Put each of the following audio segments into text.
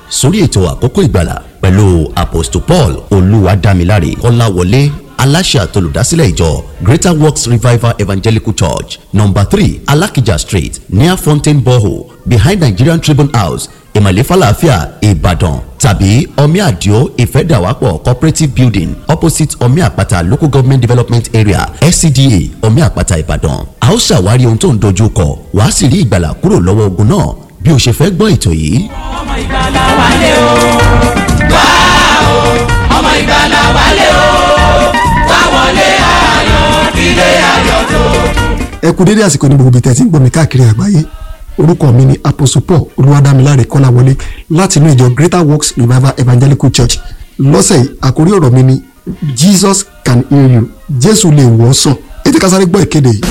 sórí ètò àkókò ìgbàlà pẹ̀lú apostle paul olúwadámiláre kọ́láwọlé aláṣẹ àtolùdásílẹ̀ ìjọ greater works revival evangelical church number three alakija street near fountain borehole behind nigerian tribune house ìmọ̀lẹ́ falafia ìbàdàn tàbí omi àdìo ìfẹ́dàwápọ̀ cooperative building opposite omi àpáta local government development area scda omi àpáta ìbàdàn a ó ṣàwárí ohun tó ń dojú kọ wàá sì rí ìgbàlà kúrò lọ́wọ́ ogun náà bí o ṣe fẹ́ gbọ́ ètò yìí. ọmọ ìgbàlà wálé o wá o ọmọ ìgbàlà wálé o wá wọlé ayọ̀ ilé ayọ̀ tó. ẹ kú dédé àsìkò ní gbogbo ibi tẹ́ ti ń gbọ́ mi káàkiri àgbáyé orúkọ mi ni apostle paul olúwadámiláre kọ́láwọlé láti inú ìjọ greater works revival evangelical church lọ́sẹ̀ yìí àkórí ọ̀rọ̀ mi ni jesus can heal you jésù lè wò ọ́ sàn ẹ jẹ́ ká sáré gbọ́ ìkéde yìí.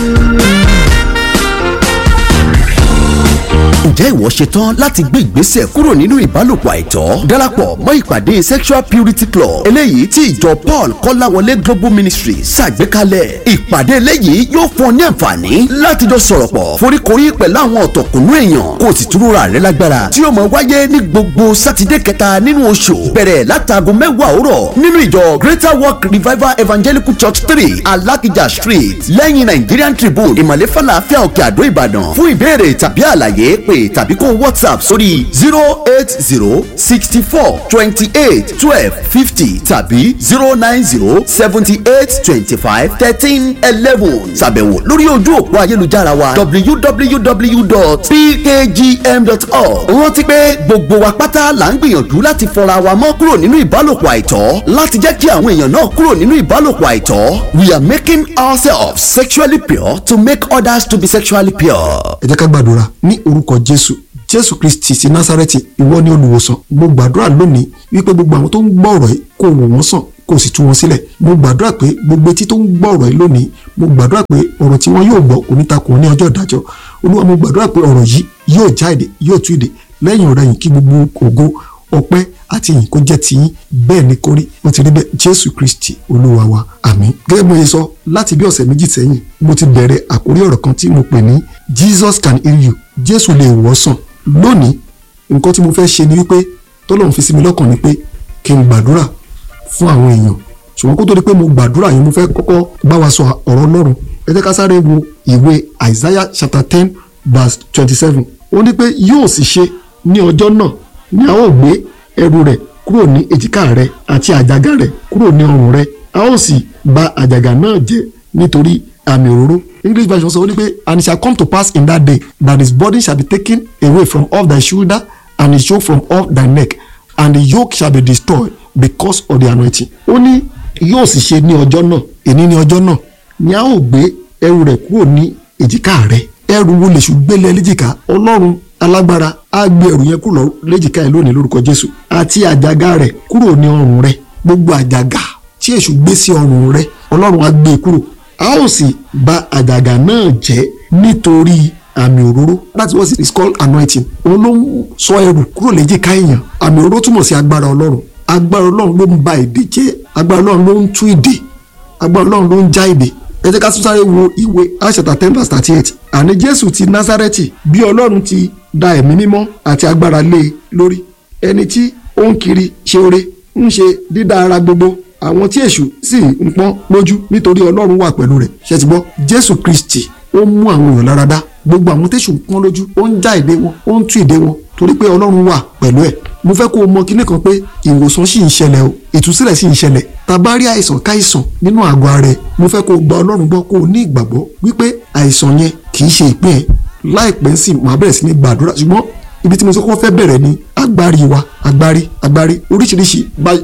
ǹjẹ́ ìwọ ṣetán láti gbé ìgbésẹ̀ kúrò nínú ìbálòpọ̀ àìtọ́ darapọ̀ mọ́ ìpàdé sexual purity club eléyìí tí ìjọ paul kọ́láwọlé global ministry ṣàgbékalẹ̀ ìpàdé eléyìí yóò fún ọ ní àǹfààní láti jọ sọ̀rọ̀ pọ̀ foríkorí pẹ̀lú àwọn ọ̀tọ̀kùnú èèyàn kó o sì túrúra rẹ lágbára tí yóò máa wáyé ní gbogbo sátidé kẹta nínú oṣù bẹ̀rẹ̀ látago mẹ́wàá òwúrọ̀ nínú ìjọ greater work revival evangelical church three alakija street lẹ́yìn nigerian tribune ìmọ̀lẹ́ falafel òkè àdó ìbàdàn fún ìbéèrè tàbí àlàyé pé tàbí kó whatsapp sórí zero eight zero sixty four twenty eight twelve fifty tàbí zero nine zero seventy eight twenty five thirteen eleven ṣàbẹ̀wò lórí ojú òpó ayélujára wa www.pkgm.org rántí pé gbogbo wa pátá là ń gbìyànjú láti fọra wa mọ́ kúrò nínú ìbálòpọ̀ àìtọ́ láti jẹ́ kí àwọn èèyàn náà kúrò nínú ìbálòpọ̀ àìtọ́ we are making ourselves sexually pure to make others to be sexually pure. ẹ jẹ́ ká gbàdúrà ní orúkọ jésù jésù kristi ti násárẹ́tì ìwọ ni olùwòsàn mo gbàdúrà lónìí wípé gbogbo àwọn tó ń gbọ́ ọ̀rọ̀ yìí kó wò wọ́n sàn kó sì tú wọn sílẹ̀ mo gbàdúrà pé gbogbo etí tó ń gbọ́ ọ̀rọ̀ yìí lónìí mo gbàdúrà pé ọ̀rọ̀ tí wọ́n yóò gbọ́ kò ní takò wọn ní ọjọ́ ìdájọ́ olúwa mo gbàdúrà pé ọ̀rọ̀ yìí yóò já èdè yóò tú èdè lẹ́yìn ọ̀rẹ́ yìí kí gbogbo ògo ọpẹ́ àti ìyìn kó jẹ́ tiyín bẹ́ẹ̀ ni kórí wọ́n ti rí bẹ́ẹ̀ jésù kristi olúwa wa àmín. gẹ́gẹ́ bí mo ṣe sọ láti bí ọ̀sẹ̀ méjì sẹ́yìn mo ti bẹ̀rẹ̀ àkórí ọ̀rọ̀ kan tí mo pè ní jesus can heal you jésù lè wò ọ́ sàn lónìí nǹkan tí mo fẹ́ ṣe ni wípé tọ́lọ́run fi sí mi lọ́kàn ni pé kí n gbàdúrà fún àwọn èèyàn ṣùgbọ́n kó tó di pé mo gbàdúrà yìí mo fẹ́ kọ́kọ́ bá wa sọ ọ̀rọ̀ ọlọ́run ẹ jẹ́ ká sáré wo ìwé isaiah chapter ten verse twenty-seven ó ní pé yóò sì ṣe ní ọjọ́ náà ni a ó gbé ẹrù rẹ̀ kúrò ní èjìká rẹ̀ àti àjàgà rẹ̀ kúrò ní ọrùn rẹ̀ a ó sì bà àjàgà náà jẹ́ nítorí àmì òróró english version sọ ó ní pé and it shall come to pass in that day that his body shall be taken away from off thy shoulder and his yoke from off thy neck and the yoke shall be destroyed because of the anointing. ó ní yóò sì ṣe ní ọjọ́ náà èní ní ọjọ́ náà ni a ó gbé ẹrù rẹ̀ kúrò ní èjìká rẹ̀ ẹrù wo lè ṣùgbélé léjìká ọlọ́run alágbára á gbé ẹrù yẹn kúrò léjìká ẹ lónìí lórúkọ jésù àti àjàgà rẹ̀ kúrò ní ọrùn rẹ̀ gbogbo àjàgà tí èṣù gbé sí ọrùn rẹ̀ ọlọ́run á gbé e kúrò a ó sì bà àjàgà náà jẹ́ nítorí àmì òróró that is what it is called anointing òun ló ń sọ ẹrù kúrò léjìká èèyàn àmì òróró túmọ̀ sí agbára ọlọ́run agbára ọlọ́run ló ń ba èdè jẹ́ agbára ọlọ́run ló ń tú èdè agbára ọlọ́run ló ń já èdè ẹ jẹ́ ká tún sáré wo ìwé àṣetà ten verse thirty eight àní jésù ti násárẹ́tì bí ọlọ́run ti da ẹ̀mí mímọ́ àti agbára lé e lórí ẹni tí ó ń kiri ṣe oore ń ṣe dídá ara gbogbo àwọn tí èṣù sì ń pọ́n lójú nítorí ọlọ́run wà pẹ̀lú rẹ̀ ṣe ti gbọ́ jésù kristi ó mú àwọn èèyàn lára dá gbogbo àwọn tẹ̀sù ń pọ́n lójú ó ń já èdè wọn ó ń tú èdè wọn torí pé ọlọ́run wà pẹ̀lú ẹ̀ mo fẹ́ kó o mọ kíní kan pé ìwòsàn sì ń ṣẹlẹ̀ o ìtúsílẹ̀ sì ń ṣẹlẹ̀ tá a bá rí àìsàn káìsàn nínú àgọ́ ara ẹ̀ mo fẹ́ kó o gba ọlọ́run gbọ́ kó o ní ìgbàgbọ́ wípé àìsàn yẹn kì í ṣe ìpín ẹ̀ láìpẹ́ sì máa bẹ̀rẹ̀ sí ní gbàdúrà ṣùgbọ́n ibi tí mo sọ kọ́ fẹ́ bẹ̀rẹ̀ ni agbárí wa agbárí agbárí oríṣiríṣi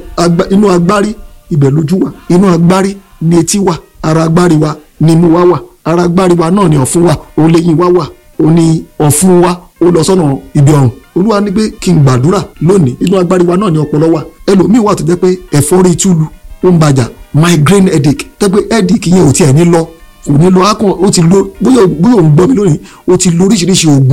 inú agbárí ibẹ̀ lójú wà inú agbárí ni etí wà ara agbárí wa ni imú wa wà ara agbárí wa náà ni ọ̀fun wà òun lẹ́yìn wa wà òun ni ọ̀fun wa ó lọ sọ́nà ibi ọ̀run olúwa ní pé kí n gbàdúrà lónìí inú agbárí wa náà ni ọpọlọ wà ẹlòmíì wà tó jẹ́ pé ẹ̀fọ́rí túlu ó ń bàjá migraine headache tẹ́ pé headache yẹn ò tiẹ̀ ní lọ kò ní lọ akàn ó ti lo bóyá bóyá òun gbọ́ mi lónìí ó ti lo oríṣiríṣi oògùn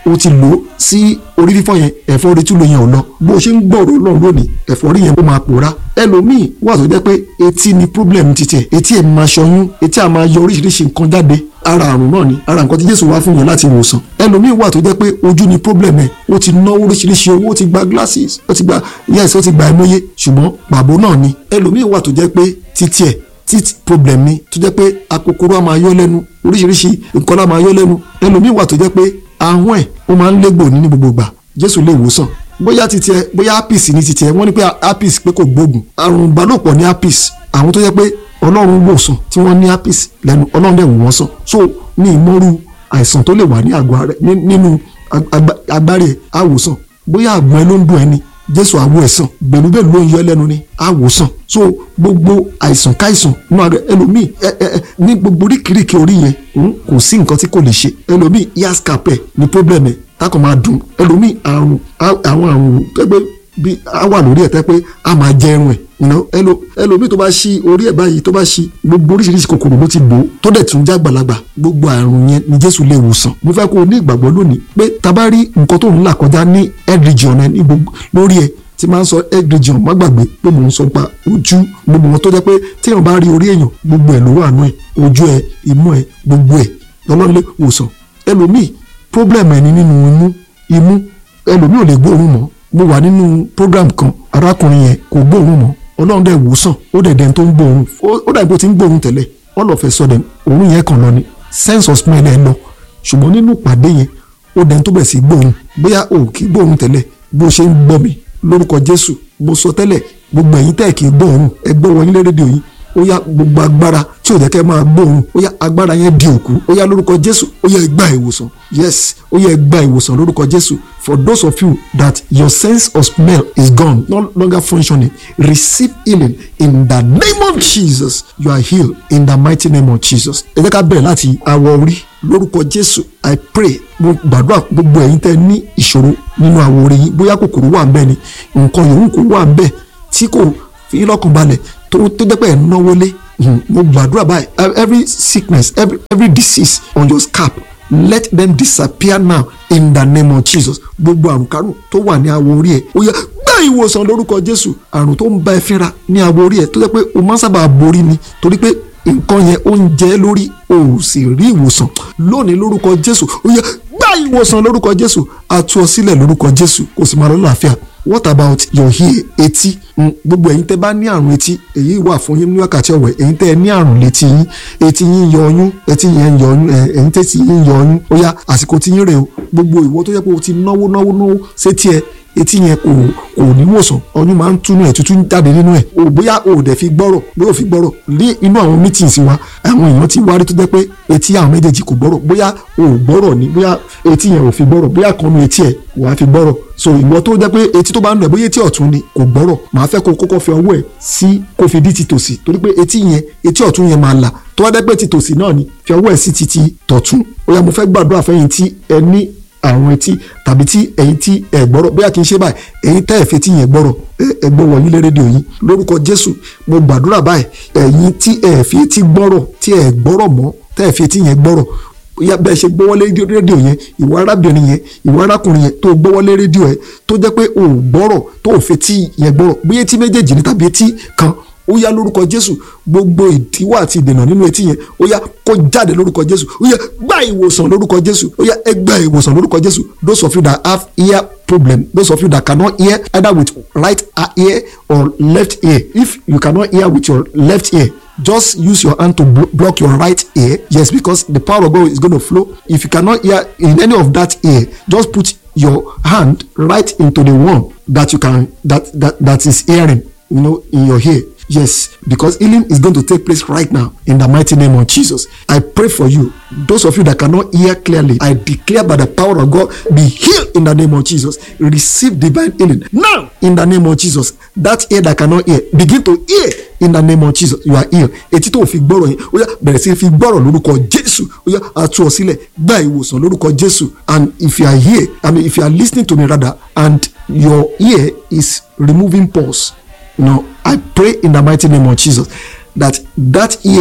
o ti lò ó sí orí fífọ́ yẹn ẹ̀fọ́rí tún ló yẹn ò lọ bó o ṣe ń gbọ́rọ̀ ọlọ́run lónìí ẹ̀fọ́rí yẹn ó máa pòórá ẹlòmíì wà tó jẹ́ pé etí ni problem ti tiẹ̀ etí ẹ̀ máa ṣọyún etí à máa yọ oríṣiríṣi nǹkan jáde ara àrùn náà ni ara nǹkan tí jésù wá fún yẹn láti wòsàn ẹlòmíì wà tó jẹ́ pé ojú ni problem ẹ̀ ó ti náwó oríṣiríṣi owó ó ti gba glasses ó ti gba yes ó ti gba ẹmọye ṣùgbọ́n pàbó náà ni ẹlòmíì wà tó jẹ́ pé títí ẹ̀ teeth problem ni tó jẹ́ pé akokoro á máa yọ lẹ́nu oríṣiríṣi nǹkan á máa yọ lẹ́nu ẹlòmíì wà tó jẹ́ pé ahọ́n ẹ̀ ó máa ń légbò ní ní gbogbo ìgbà jésù lè wòsàn bóyá titi ẹ bóyá apis ní titi ẹ wọ́n ní pé apis pé kò gbóògùn àrùn ìbálòpọ̀ ní apis àwọn tó jẹ́ pé ọlọ́run wòsàn tí wọ́n ní apis lẹ́nu ọlọ́run dẹ̀ wò wọ́n sàn so ní ìmọ̀rú àìsàn tó lè wà ní àgọ́ rẹ nínú agbárí ẹ̀ àwòsàn bóyá àgbọ̀n ẹ ló ń dùn ẹ ni jésù àwọ ẹ̀sán gbẹ̀lúgbẹ̀lú ló ń yọ lẹ́nu ni àwòsàn so gbogbo àìsàn káìsàn nínú àgbẹ̀ ẹlòmíì ẹ ẹ ẹ ní gbogbo oríkìríkì orí yẹn kò sí nǹkan tí kò lè ṣe ẹlòmíì yaskapẹ ní problem ẹ tákàn máa dùn ẹlòmíì àrùn àwọn àrùn tẹ́gbẹ́ bí a wà lórí ẹ̀ tẹ́ pé a máa jẹ irun ẹ̀ ẹlòmíì tó bá ṣí orí ẹ̀ báyìí tó bá ṣí gbogbo oríṣiríṣi kòkòrò ló ti bò ó tó dẹ̀ tún já gbàlagbà gbogbo àrùn yẹn ni jésù lè wòsàn mo fẹ́ kó o ní ìgbàgbọ́ lónìí pé tá bá rí nǹkan tó ń là kọjá ní head region ẹ ní gbogbo lórí ẹ tí máa ń sọ head region má gbàgbé pé mò ń sọ pa ojú gbogbo wọn tó jẹ́ pé téèyàn bá rí orí èèyàn gbogbo ẹ̀ ló wà nú ẹ̀ ojú ẹ̀ imú ẹ̀ gbogbo ẹ̀ lọ́lọ́run lè wòsàn ẹlòmíì problem ẹ̀ ní nínú imú imú ẹlòmíì ò lè gbóòórùn mọ́ mo wà nínú program kan arákùnrin yẹn kò gbóòórùn mọ́ ọlọ́run dẹ̀ wòsàn ó dẹ̀ dẹ́n tó ń gbóòórùn ó dàbí ó ti ń gbóòórùn tẹ́lẹ̀ all of a sudden òórùn yẹn kàn lọ ni sense of smell ẹ̀ lọ ṣùgbọ́n nínú ìpàdé yẹn ó dẹ́n tó bẹ̀ sí gbóòórùn bóyá o kì í gbóòórùn tẹ́lẹ̀ bó ṣe ń gbọ́ mi lórúkọ jésù mo sọ tẹ́lẹ̀ gbogbo ẹ̀yin tẹ́ kì í gbóòórùn ẹ gbọ́ wọnyí lé rédíò yìí ó yá gbogbo agbára tí ò jẹ́ kẹ́ máa gbóòórùn ó yá agbára yẹn di òkú ó yá lórúkọ jésù ó yá ẹ gba ìwòsàn yes ó yá ẹ gba ìwòsàn lórúkọ jésù for those of you that your sense of smell is gone no longer functioning receive healing in the name of jesus you are healed in the mighty name of jesus ẹ jẹ́ ká bẹ̀rẹ̀ láti awọ orí lórúkọ jésù i pray mo gbàdúrà gbogbo ẹ̀yin tẹ́ ní ìṣòro nínú awọ orí yín bóyá kòkòrò wà ń bẹ̀ ni nǹkan yòówù kò wà ń bẹ̀ tí kò fi lọ́kàn balẹ̀ tó tó jẹ́ pé ẹ̀ náwó lé mo gbàdúrà báyìí every sickness every every disease on your scalp let them disappear now in the name of jesus gbogbo àrùn kárùn tó wà ní awọ orí ẹ ó yá gbá ìwòsàn lórúkọ jésù àrùn tó ń bá ẹ fínra ní awọ orí ẹ tó jẹ́ pé o máa ń sábà borí ni torí pé nǹkan yẹn ó ń jẹ lórí o ò sì rí ìwòsàn lónìí lórúkọ jésù ó yá gbá ìwòsàn lórúkọ jésù a tú ọ sílẹ̀ lórúkọ jésù kò sì máa lọ láàfíà what about your ear etí gbogbo ẹ̀yin tẹ́ bá ní àrùn etí èyí wà fún yín ní wákàtí ọ̀wẹ̀ ẹ̀yin tẹ́ ẹ ní àrùn létí yín etí yín yọ ọyún etí yẹn yọ ọyún ẹ̀yin tẹ́tí yín yọ ọyún ó yá àsìkò tí yín rè o gbogbo ìwọ tó yẹ pé o ti náwó náwó náwó sétí ẹ etí yẹn kò kò ní wòsàn ọyún máa ń túnú ẹ tuntun jáde nínú ẹ o bóyá o ò dẹ̀ fi gbọ́rọ̀ bóyá o fi gbọ́rọ̀ ní inú àwọn meetings wa àwọn èèyàn ti wárí tó jẹ́ pé etí àwọn méjèèjì kò gbọ́rọ̀ bóyá o ò gbọ́rọ̀ ni bóyá etí yẹn ò fi gbọ́rọ̀ bóyá kan nu etí ẹ wàá fi gbọ́rọ̀ so ìwọ tó jẹ́ pé etí tó bá ń lọ bóyá etí ọ̀tún ni kò gbọ́rọ̀ màá fẹ́ kó kọ́kọ́ fi ọwọ́ ẹ̀ sí kó fi dí ti tòsì torí pé etí yẹn etí ọ̀tún yẹn máa là tó wá dẹ́ pé ti tòsì náà ni fi ọwọ́ ẹ̀ sí ti ti tọ̀tún ó yá mo fẹ́ gbàdúrà fẹ́yìn tí ẹ ní àrùn etí tàbí tí ẹ̀yin tí ẹ gbọ́rọ̀ bóyá kì í ṣe báyìí ẹ̀yin tẹ́ ẹ̀ fi etí yẹn gbọ́rọ̀ ẹ gbọ́ wọ̀nyí lé rédíò yìí lórúkọ Jésù mo gbàdúrà báyìí ẹ̀yin tí ẹ fi etí gbọ́rọ̀ tí ẹ gbọ́rọ̀ mọ́ tẹ́ ẹ fi etí yẹn gbọ́rọ̀ bóyá bẹ́ẹ̀ ṣe gbọ́wọ́lé rédíò yẹn ìwọ arábìnrin yẹn ìwọ arákùnrin yẹn tó gbọ́wọ́lé rédíò ẹ tó jẹ́ pé o ò gbọ́rọ̀ tó ò fetí yẹn gbọ́rọ̀ bóyá etí méjèèjì ní tàbí etí kan ó yá lórúkọ jésù gbogbo ìdíwọ́ àti ìdènà nínú etí yẹn ó yá kó jáde lórúkọ jésù ó yá gba ìwòsàn lórúkọ jésù ó yá ẹ gba ìwòsàn lórúkọ jésù those of you that have ear problem those of you that cannot hear either with right ear or left ear if you cannot hear with your left ear just use your hand to blo block your right ear yes because the power of God is going to flow if you cannot hear in any of that ear just put your hand right into the one that you can that that that is hearing you know in your ear yes because healing is going to take place right now in the mighty name of jesus i pray for you those of you that cannot hear clearly i declare by the power of god be healed in the name of jesus receive divine healing now in the name of jesus that ear that cannot hear begin to hear in the name of jesus you are healed etí tó fi gbọ́rọ̀ yẹn ó yá bẹ̀rẹ̀ sí fi gbọ́rọ̀ lórúkọ jésù ó yá àtú ọ sílẹ̀ gba ìwòsàn lórúkọ jésù and if you are here i mean if you are listening to me rather and your ear is removing pulse you know i pray in the mighty name of jesus that that ear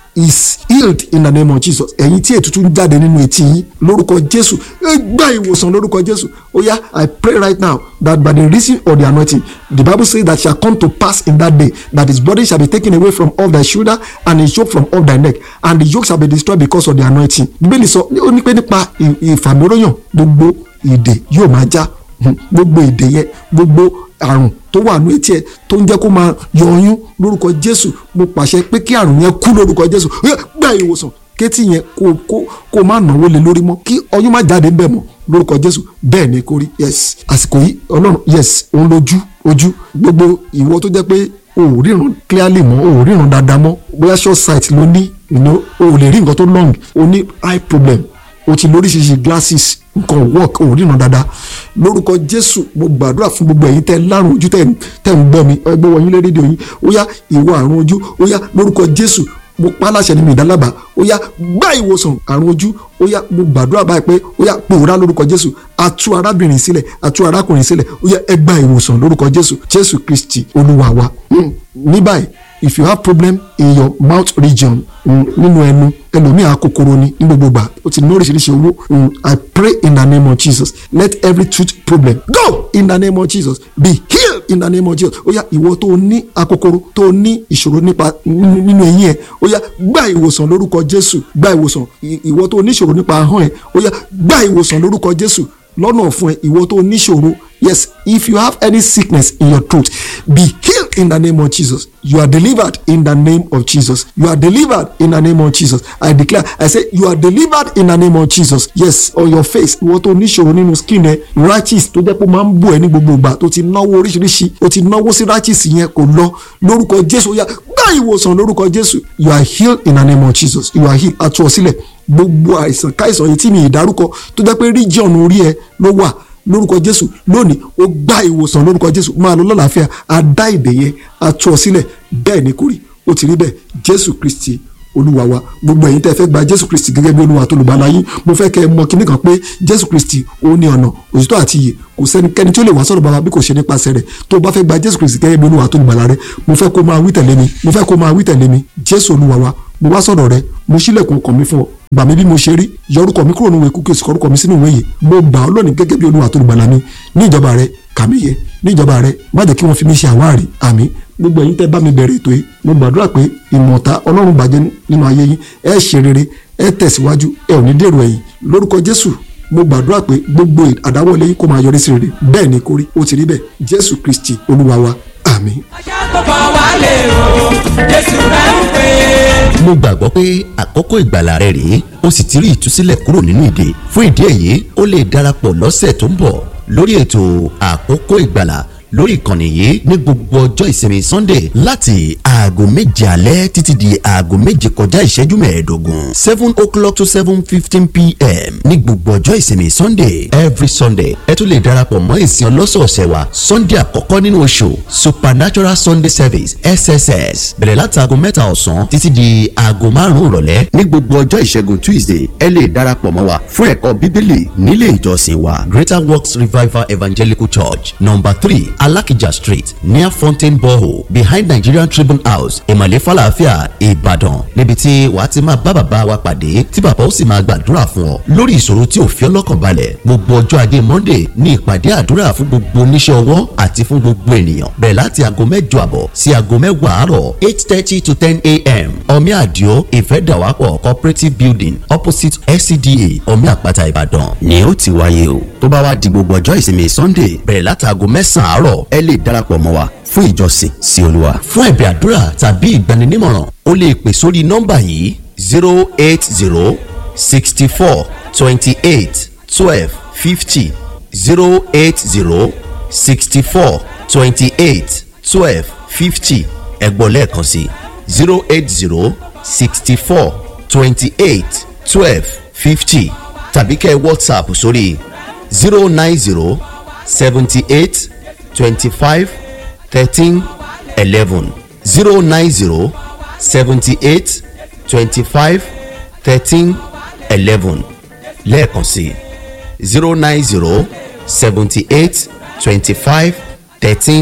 is healed in the name of jesus ẹ̀yin tí ètùtù ń jáde nínú etí yín lórúkọ jésù ẹ gba ìwòsàn lórúkọ jésù ó yá i pray right now that by the reason of the anointing the bible say that shall come to pass in that day that his body shall be taken away from off thy shoulder and his yoke from off thy neck and the yoke shall be destroyed because of the anointing bíbélì sọ ó ní pé nípa ì- ìfàmìróyàn gbogbo ìdè yóò máa já Hmm, gbogbo ìdè yẹn gbogbo àrùn tó wà ní etí ẹ tó ń jẹ́ kó máa yọ ọyún lórúkọ jésù mo pàṣẹ pé kí àrùn yẹn kú lórúkọ jésù Ó yá, gba ìwòsàn kétí yẹn kó kó kó má náwó lé lórí mọ́ kí ọyún má jáde ńbẹ̀ mọ́ lórúkọ jésù bẹ́ẹ̀ ni kò rí yes àsìkò yìí ọlọ́run yes òun lójú ojú gbogbo ìwọ tó jẹ́ pé o ò ríran clearly mọ́ o ò ríran dáadáa mọ́ bóyá short sight ló ní you know, o ò lè rí nǹkan tó long o ní eye problem o ti lóríṣiríṣi glasses nǹkan work ò ríran dáadáa lórúkọ jésù mo gbàdúrà fún gbogbo ẹ̀yin tẹ́ lárùn ojú tẹ́ tẹ́ ń gbọ́ mi ẹgbẹ́ wọ̀nyí lé rédíò yín ó yá ìwọ àrùn ojú ó yá lórúkọ jésù mo pa á láṣẹ nínú ìdálábà ó yá gbá ìwòsàn àrùn ojú ó yá mo gbàdúrà báyìí pé ó yá pòórá lórúkọ jésù atú arábìnrin sílẹ̀ atú arákùnrin sílẹ̀ ó yá ẹ gba ìwòsàn lórúkọ jésù jésù kristi olúwa wa Hmm, ní báyìí if you have problem in your mouth region mm, nínú ẹnu ẹlòmíì akokoro ni ní gbogbo gbà ó ti ní oríṣiríṣi owó mm, i pray in the name of jesus let every tooth problem go in the name of jesus be healed in the name of jesus ó yá ìwọ tó ní akokoro tó ní ìṣòro nípa nínú nínú eyín ẹ ó yá gba ìwòsàn lórúkọ jésù gba ìwòsàn I- ìwọ tó ní ìṣòro nípa ahọ́n ẹ ó yá gba ìwòsàn lórúkọ jésù lọ́nà fún ẹ ìwọ tó níṣòro yes if you have any sickness in your throat be healed in the name of jesus you are delivered in the name of jesus you are delivered in the name of jesus i declare i say you are delivered in the name of jesus yes on your face ìwọ tó níṣòro nínú skin ẹ rashes tó jẹ́ pé ó máa ń bò ẹ́ ní gbogbo ìgbà tó ti náwó oríṣiríṣi ó ti náwó sí rashes yẹn kò lọ lórúkọ jésù ó yá gbá ìwòsàn lórúkọ jésù you are healed in the name of jesus you are healed àtúwọ̀ sílẹ̀ gbogbo àìsàn káìsàn yìí tí mi ì dárúkọ tó jẹ́ pé region orí ẹ ló wà lórúkọ jésù lónìí ó gba ìwòsàn lórúkọ jésù máa lọ lọ́làáfíà á dá ìdè yẹn á tú ọ sílẹ̀ bẹ́ẹ̀ ni kò rí ó ti rí bẹ́ẹ̀ jésù kristi olúwa wa gbogbo ẹ̀yin tẹ́ fẹ́ gba jésù kristi gẹ́gẹ́ bí olúwa tó lùgbàlà yín mo fẹ́ kẹ́ ẹ mọ̀ kíní kan pé jésù kristi ó ní ọ̀nà òtítọ́ àti iyè kò sẹ́nikẹ́ni tí ó lè wá sọ̀rọ̀ bàbá bí kò ṣe nípasẹ̀ rẹ̀ tó o bá fẹ́ gba jésù kristi gẹ́gẹ́ bí olúwa tó lùgbàlà rẹ mo fẹ́ kó máa wí tẹ̀lé mi mo fẹ́ kó máa wí tẹ̀lé mi jésù olúwa wa mo wá sọ̀rọ̀ rẹ mo ṣílẹ̀kùn ọkàn mi fún ọ gbà mí bí mo ṣe rí yọ orúkọ mi kúrò nínú ìwé kúkẹ́ sọ̀rọ̀ orúkọ mi sínú ìwé yìí mo gbà ọ́ lónìí gẹ́gẹ́ bí olúwa tó lùgbàlà mi ní ìjọba rẹ kà mí yẹ ní ìjọba rẹ má jẹ́ kí wọ́n fi mí ṣe àwárí àmì gbogbo ẹ̀yin tẹ́ bá mi bẹ̀rẹ̀ ètò yìí mo gbàdúrà pé ìmọ̀ta ọlọ́run bàjẹ́ nínú ayé yín ẹ ṣe rere ẹ tẹ̀síwájú ẹ ò ní dèrò ẹ̀yìn lórúkọ jésù mo gbàdúrà pé gbogbo àdáwọlé yín kó máa yọrí sí rere bẹ́ẹ̀ ni kó rí ó ti rí bẹ́ẹ̀ jésù kristi olúwa wa àmín. Aṣàkóbọ̀ wálé o, Jésù rẹ̀ ń pè é. mo gbàgbọ́ pé àkókò ìgbàlà rẹ rèé o sì ti rí ìtúsílẹ̀ kúrò nínú ìdè fún ìdí èyí o lè darapọ̀ lọ́sẹ̀ tó ń bọ̀ lórí ètò àkókò ìgbàlà lórí ìkànnì yìí ní gbogbo ọjọ́ ìsinmi sunday láti aago méje alẹ́ títí di aago méje kọjá ìṣẹ́jú mẹ́ẹ̀ẹ́dógún seven o'clock to seven fifteen pm ní gbogbo ọjọ́ ìsinmi sunday every sunday ẹ tún lè darapọ̀ mọ́ ìsìn ọlọ́sọ̀ọ̀sẹ̀ wa sunday àkọ́kọ́ nínú oṣù supernatural sunday service sss bẹ̀rẹ̀ láti aago mẹ́ta ọ̀sán títí di aago márùn-ún ìrọ̀lẹ́ ní gbogbo ọjọ́ ìṣẹ́gun tuesday ẹ lè darapọ̀ mọ́ wa fún ẹ̀kọ́ bíbélì nílé ìjọsìn wa greater works revival evangelical church number three alakija street near fountain borehole behind nigerian tribune house ìmọ̀lẹ́ falafia ìbàdàn níbi tí wàá ti máa bá bàbá wa pàdé tí bàbá ó sì máa gbàdúrà fún ọ lórí ìṣòro tí ò fi ọ́ lọ́kàn balẹ̀ gbogbo ọjọ́ ajé monday ní ìpàdé àdúrà fún gbogbo oníṣẹ́ ọwọ́ àti fún gbogbo ènìyàn bẹ̀rẹ̀ láti aago mẹ́jọ àbọ̀ sí aago mẹ́wàá àárọ̀ eight thirty to ten a.m. omi àdìo ìfẹ́dàwápọ̀ cooperative building opposite scda omi àpáta ìbàdàn ni ó ti wáyé o tó bá wá di gbogbo ọjọ́ ìsinmi sunday bẹ̀rẹ̀ láti aago mẹ́sàn-án àárọ̀ ẹ lè darapọ̀ mọ́ wa fún ìjọsìn sí olúwa. fún ẹ̀bẹ̀ àdúrà tàbí ìgbaninímọ̀ràn o lè pè sórí nọ́mbà yìí zero eight zero sixty four twenty eight twelve fifty zero eight zero sixty four twenty eight twelve fifty ẹ̀gbọ́n lẹ́ẹ̀kan sí zero eight zero sixty four twenty eight twelve fifty tàbí kẹ́ ẹ whatsapp sórí zero nine zero seventy eight twenty five thirteen eleven zero nine zero seventy eight twenty five thirteen eleven lẹ́ẹ̀kan sí zero nine zero seventy eight twenty five thirteen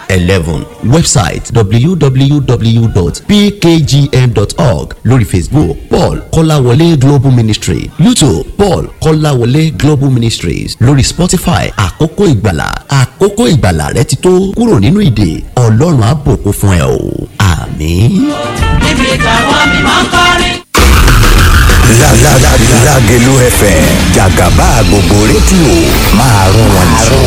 eleven website www.pkgm.org lórí facebook paul kọ́láwọlé global ministry youtube paul kọ́láwọlé global ministries lórí spotify àkókò ìgbàlà àkókò ìgbàlà rẹ ti tó kúrò nínú ìdè ọlọ́run á bùkún fún ẹ o àmín. níbi táwọn mímọ́ ń kọrin. Lágẹ̀lú FM jàgàbá gbogbo rédíò máa rún wọn jù.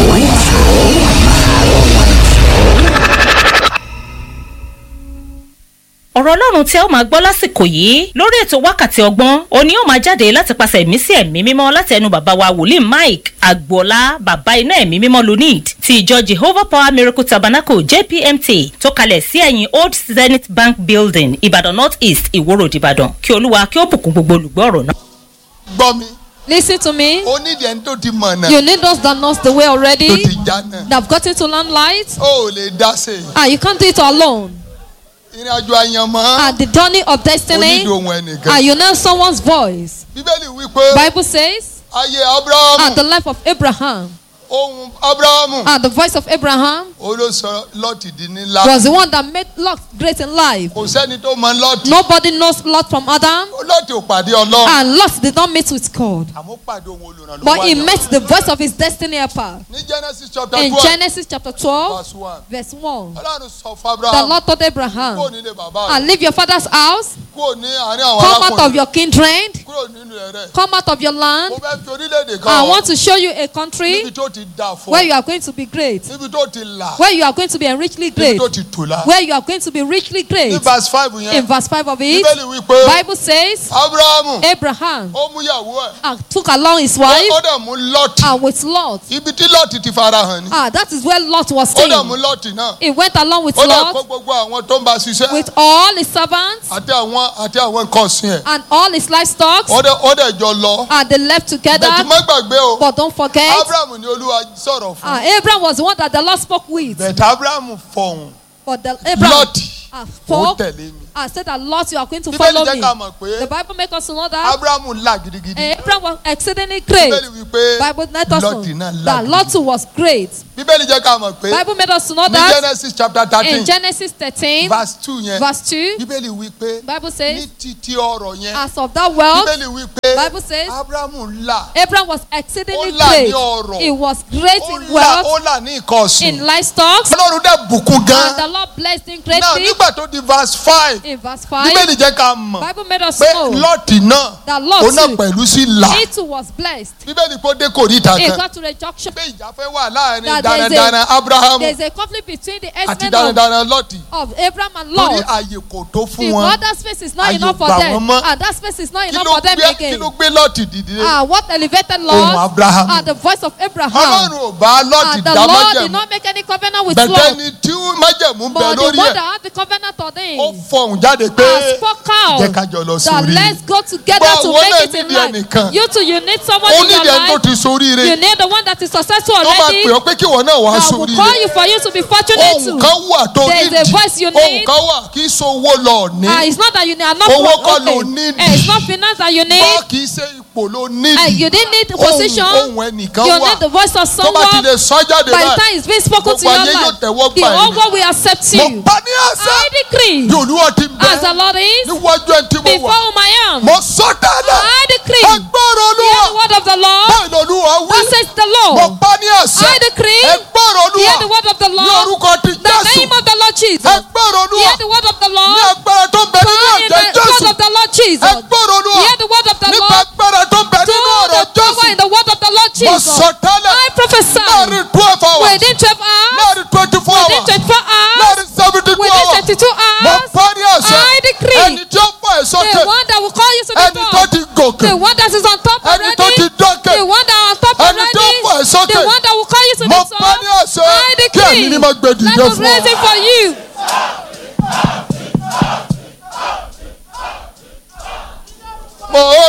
ọ̀rọ̀ ọlọ́run tí ẹ ó máa gbọ́ lásìkò yìí lórí ètò wákàtí ọgbọ́n òní ó máa jáde láti pàṣẹ ẹ̀mí sí ẹ̀mí mímọ́ láti ẹnu bàbá wa wòlíì mike agboola bàbá iná ẹ̀mí mímọ́ lunid ti ìjọ jehovah power miracle tabernacle jpmt tó kalẹ̀ sí ẹ̀yìn old zenith bank building ìbàdàn north east ìwòrò ìbàdàn kí olúwa kí ó bùkún gbogbo olùgbọ́ ọ̀rọ̀ náà. gbọ́ mi Listen to me. ó nídìí ẹni tó ti mọ̀ náà You need those that knows the way tó already, ti já náà that have gotten to learn light. ó ò lè dá sí i Ah, you can't do it alone. ìrìn àjò àyànmọ́ At the journey of ó destiny, nídìí ohun ẹnìkan ah, you know someone's voice. bíbélì wípé Bible says, ayé abrahamu at the life of Abraham, ohun abrahamu at the voice of Abraham ó ló sọ lọ́ọ̀tì di ńlá was the one that made Lot great in life. kò sẹ́ni tó mọ lọ́ọ̀tì Nobody knows Lot from Adam, lọ́ọ̀tì ò pàdé ọlọ́run and Lot did not meet with God, àmọ́ pàdé ohun olùrànlọ́wọ́ but he àyànmọ́. met the voice of his destiny helper. ní genesis chapter In twelve Genesis chapter 12, verse one verse 1, ọlọ́run sọ fún the abrahamu Lord told kúrò Abraham, nílé bàbá and rẹ̀ leave your father's house, kúrò ní àárín àwọn come out of arákùnrin your kindred, kúrò nínú ẹ̀rẹ́ come out of your land. mo fẹ́ fi orílẹ̀-èdè I kan want to show you a country níbi tó ti dà fún where you are going to be great, níbi tó ti là where you are going to be richly níbi great, tó ti tò lá. where you are going to be richly ní great. verse five In yẹn verse 5 of it, bíbélì wípé Bible says abrahamu Abraham ó mú ìyàwó ẹ̀ uh, took along his ó wife ó dẹ̀ mú lọ́ọ̀tì and with Lot. ibi tí lọ́ọ̀tì ti fara hàn ni Ah, that is where Lot was ó dẹ̀ mú staying. lọ́ọ̀tì náà He went along with ó dẹ̀ kó Lot, gbogbo àwọn tó ń bá ṣiṣẹ́ with all his servants àti àwọn àti àwọn nǹkan ọ̀sìn ẹ̀ and all his livestock, ó dẹ̀ ó dẹ̀ jọ lọ and they left bẹ̀tù together. má gbàgbé o But don't forget, abrahamu ni olúwa sọ̀rọ̀ fún ah, Abraham was the one that the Lord spoke with. bẹ̀tù abrahamu fọ̀hún But the Abraham lọ́ọ̀tì ah, ó spoke tẹ̀lé mi and said that Lot, you are going to bíbélì follow jẹ́ me. ká mọ̀ pé The Bible makes us to know that abrahamu là gidigidi eh, Abraham was exceedingly great. bíbélì wípé Bible let us lọ́ọ̀tì know náà là that Lot gidigidi too was great. bíbélì jẹ́ ká mọ̀ pé Bible made us to know ní that genesis chapter in thirteen Genesis 13, verse two yẹn verse 2, bíbélì wípé Bible ní says, títí ọ̀rọ̀ yẹn as of that wealth, bíbélì wípé Bible says, abrahamu là Abraham was exceedingly Ó là ní great. ọrọ̀. He was great ó in là ó wealth, là ní nǹkan ọ̀sìn in livestock, ọlọ́run dẹ̀ bùkún and gan the Lord blessed him náà greatly. nígbà tó di verse five In verse 5, bíbélì jẹ́ ká mọ̀ Bible made us pé know lọ́ọ̀tì náà that Lot òun náà too, pẹ̀lú sí là he too was blessed. bíbélì kó dé kòríta He kan got to the junction. pé ìjà fẹ́ wà láàrin That there is a- darandaran abrahamu There's a conflict between the àti herdsmen of, darandaran lọ́ọ̀tì of Abraham and torí Lot. àyè kò tó fún The wọn other space is not Àyè enough for gbà them. wọ́n mọ́. And that space is not kí enough ló for them gbé kí again. ló gbé lọ́ọ̀tì dìde Ah, what elevated Ohùn Lord Abraham. are the voice of Abraham. ọlọ́run ò bá lọ́ọ̀tì And the dá Lord did májẹ̀mú not make any covenant with bẹ̀tẹ̀ Lot. ni tí májẹ̀mú ń bẹ But the lórí one ẹ̀ that had the covenant on ó him fọhùn jáde pé has spoke out jẹ́ ká jọ lọ that sórí let's go together Gbọ́, to wọ́n make náà it in nídìí life. ẹnìkan. You too, you need someone ó in your nídìí ẹni tó life. ti soríire You need the one that is successful tó máa already. pè ọ́ pé kí wọ́n náà wá That will sóríire call you for you to be fortunate ohun too. kan wà tó There is a nídìí voice you ohun need. kan wà kí sowó lọ ní Ah, it's not that you are not Owó pro- kọ́ ló okay. need. Eh, It's not finance that you need. bọ́ kì í ṣe ipò ló Eh, nídìí you didn't need ohun position. ohun ẹnìkan You wà need the voice of tó bá ti someone. lè sọ jáde By the báyìí time it's been spoken to Gbogbo your ayé yóò life, tẹ́wọ́ the gbà whole yín. world will accept mo you. pa ní àṣẹ I decree, bí olúwa ti ń bẹ as the Lord is, níwájú ẹni tí mo before wà whom I am, mo sọ tẹ́lẹ̀ I decree, ẹgbọ́rọ̀ hear olúwa the word of the Lord. báyìí lolúwa wí Thus says the mo Lord. pa ní àṣẹ I decree, ẹgbọ́rọ̀ olúwa hear the word of the ní Lord. orúkọ ti The jésù name of the Lord Jesus. ẹgbọ́rọ̀ olúwa Hear the word of the ní Lord. agbára tó ń bẹ nínú Power in ẹ̀jẹ̀ the jésù word of the Lord Jesus. ẹgbọ́rọ̀ olúwa Hear the word of the nípa Lord. agbára tó ń bẹ Do nínú ọ̀rọ̀ the power jésù in the word of the Lord mo Jesus. sọ tẹ́lẹ̀ I prophesy láàrin twelve hours within 12 hours, láàrin twenty four within hours 24 hours, láàrin seventy two within hours 72 mo hours, pa ní àṣẹ I decree ẹni tí ó fọ ẹ̀ sókè the one that will call you to the ẹni tó top, ti gòkè the one that is on top ẹni tó ti already, dókè the one that is on top ẹni tó already, fọ ẹ̀ sókè the one that will call you to mo the pa ní top. àṣẹ I kí ẹ̀mí ni mo gbé decree, dìde let us fún raise ọ. it for you. mo